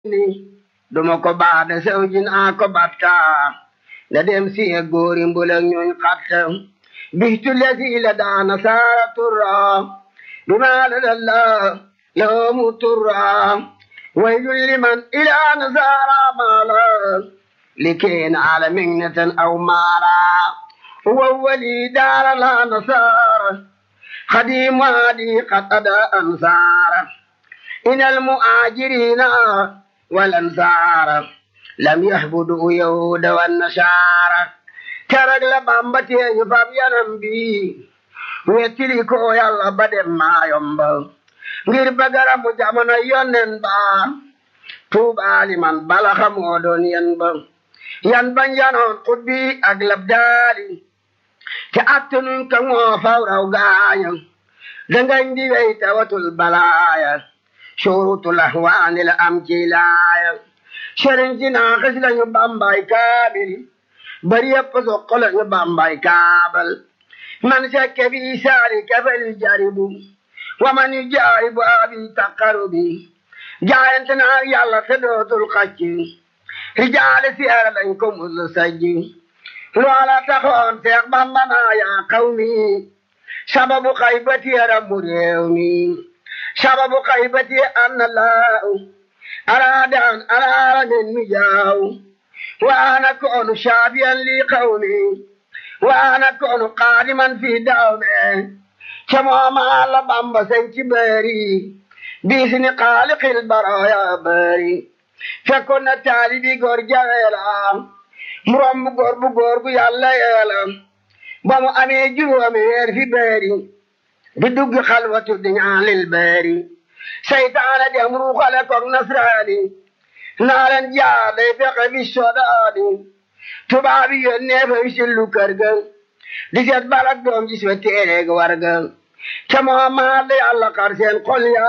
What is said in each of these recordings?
ni duma ko baada sawjin a ko batta la dem siye góori mbulak ñuñ xatta bihtu lesi la daana saara turra bima ladalla lawmu turra waylun liman ila nasara mala لكين على مهنة أو مالا هو ولي دار لا نصار خديم وادي قد أدى أنصار إن المؤاجرين والأنصار لم يهبدوا يهود والنصارى كرق لبامبتي فابيانم بي wettili ko yalla badem ma yomba ngir bagara mu jamono yonnen ba tuubaali man bala xamoo doon yen ba yan ban yanoon xudbi ak labdaali te attanun ka ŋoo fawraw gaaña dangañ di wey tawatul balaaya shurutul ahwaani la am ci laaya sëriñ si naaxis lañu bambay kaabil bari yëpp soqo lañu bambay kaabal man sekke bi saali kafel jaribu wa man yu jaaribu abi taqarubi jaayante naa yàlla te dootul xacci rijaale siyaara lañ ko mus sajji loola taxoon seex bamba naa yaa qawmi sababu xaybati rabbu réew mi sababu xaybati anna laahu araadan araara min mi jaaw wa ana koonu shaafiyan li qawmi wa ana koonu qaadiman fi dawme ca mooma la bamba sañ ci bëri biisini xaaliqil baraya bëri fekkoon na taalibi góor jaweela mu romb góor bu góor gu yàlla yeela ba mu amee juróomi weer fi bëri di dugg xalwatu di ñaalil bëri seytaane dem ruuxale koog nasraani naa leen jaar day fexe fi sodaani tubaabi yónnee fa wisillu kër ga di seet balak doom ji soo téereeg warga ca moomaat la yàlla xar seen xol ya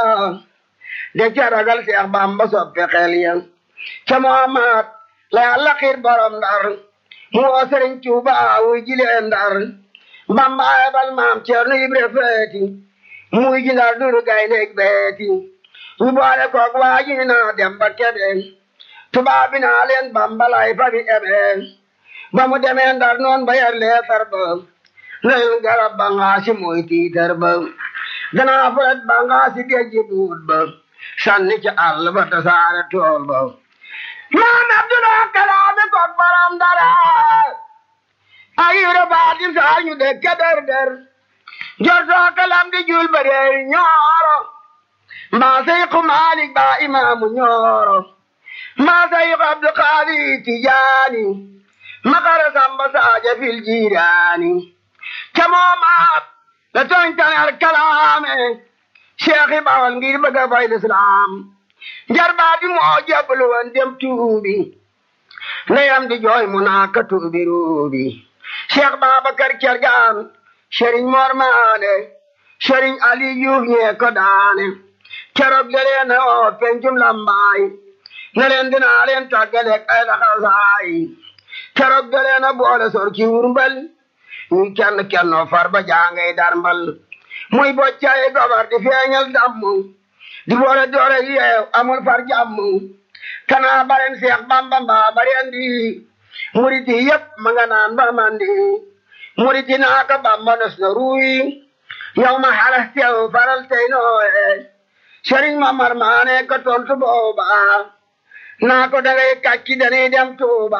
de ca ragal seex bamba soppe xel ya ca moomaat la yàlla xiir borom ndar mu woo sëriñ tuuba wuy jilee ndar bamba ayabal maam ceerno ibre feeti muy ji ndar duru gayndeeg beeti ñu boole koog waaji naa dem ba kebe tubaab bi naa leen bamba lay fa bi ebe ba mu demee ndar noon ba yar leetar ba leen garab ba ngaasi mooy tiitar ba danaa furet ba ngaasi géejji buut ba sànni ci àll ba tasaare tool ba maam abdulaa kalaame koog baram dara ayure baatim saa ñu dekke der der jortoo kalam di jul ba reewi ñooro mbaa seyku maalik baa imaamu ñooro mbaa seyku abdu qaadi tijaani makara samba saaja fil jiiraani camoomaat la toñtanar kalaame cheikh bawal ngir bëgg a fay lislaam jarbaa bi moo jablu woon dem tuubi ndeyam di jooy mu naa ka tuubi ruubi cheikh babacar cergaan sëriñ mor maane sëriñ ali yuuf ñee ko daane keroog da leen a oo pencum lambaay ne leen dinaa leen tàggaleeg ay laxasaay keroog da leen a boole sor ci wurmbal ñuy kenn kennoo far ba jaangay darmbal muy boccaay gobar di feeñal damm di boole doore yeew amul far jàmm kanaa baren seex bamba mbaa baren di muriti yépp ma nga naan ba mandi muriti naa ko bamba nos na ruuy yow ma xalas teew faral tey nooye sëriñ ma mar maane ko tontu booba naa ko dangay kàcci dañuy dem tuuba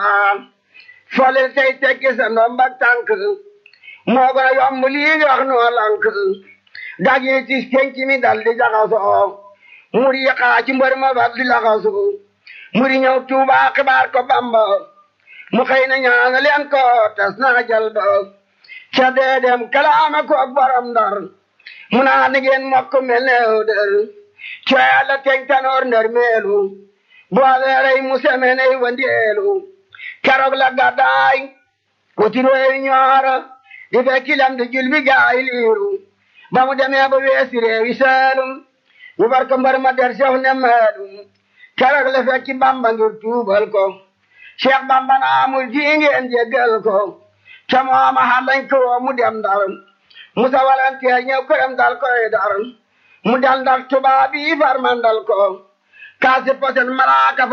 folil tey tekki sa ndombak tànk moo gën a yomb lii nga wax noo lank dag yi tis penc mi dal di jaxasoo muri yi xaa ci mbër ma fab di laxasu muri ñëw tuuba xibaar ko bamba mu xëy na ñaana leen ko tas naa jal ba ca dee dem kalaama ko ak borom ndar mu naa ni ngeen mokk mel ne dër ca yàlla teñ tanoor ndër meelu boole rey mu semeney wandeelu keroog la gàddaay wuti réewi ñooro di fekki lam di jul bi gaay liiru ba mu demee ba weesi réewi saalum ñu bar ko mbar ma der sew ne maalum keroog la fekki bamba ngir tuubal ko cheikh bamba na amul ji ngeen jéggal ko ca mooma xalañ ko woo mu dem ndar musa walanteer ñëw këram dal koy dar mu dal ndar tubaab yi far mandal ko kaasi posen malaaka